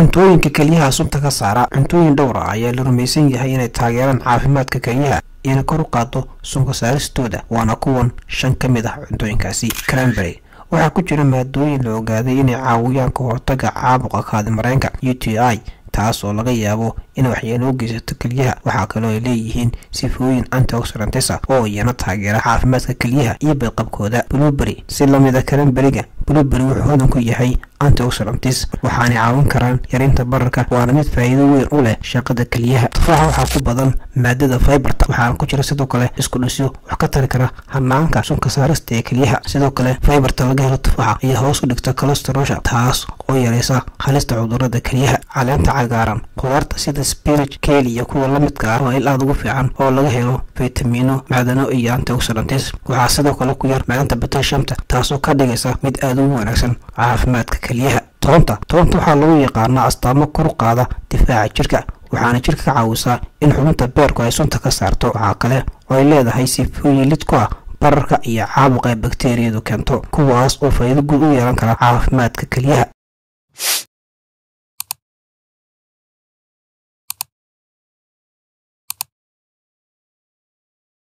cuntooyinka kelyaha sunta ka saara cuntooyin dhowr ah ayaa la rumaysan yahay inay taageeraan caafimaadka kelyaha ina kor u qaado sunka saaristooda waana kuwan shan ka mid ah cuntooyinkaasi cranberry waxaa ku jira maadooyin la ogaaday inay caawiyaan ka hortaga caabuqa kaadimareenka u t i taas oo laga yaabo in waxyeelo u geysato kelyaha waxaa kaloo ay leeyihiin sifooyin antioxidantisa oo iyana taageera caafimaadka kelyaha iyo badqabkooda blueberry si lamida cranberryga blueberry wuxuu hodan ku yahay antioxidantis waxaanay caawin karaan yarinta bararka waana mid faa'iido weyn u leh shaqada kelyaha tufaaxa waxaa ku badan maadada fiberta waxaana ku jira sidoo kale isku dhisyo wax ka tari kara hanaanka sunka saarista ee kelyaha sidoo kale fiberta laga helo tufaaxa ayaa hoos u dhigta colosterosha taas oo yareysa halista cudurada kelyaha caleenta cagaaran qudaarta sida spinach keli iyo kuwa la midka ah waa il aad ugu fiican oo laga helo fitamiino macdano iyo antioxidantis waxaa sidoo kale ku yar macdanta bateshamta taasoo ka dhigaysa mid aad ugu wanaagsan caafimaadka kelyaha toonta toonta waxaa lagu yaqaanaa astaamo kor qaada difaaca jirka waxaana jirka ka caawisaa in xubinta beerku ay sunta ka saarto waxaa kale oo ay leedahay sifooyin lid ku ah bararka iyo caabuqa ee bakteriyadu keento kuwaas oo faa'iido guud u yeelan kara caafimaadka kelyaha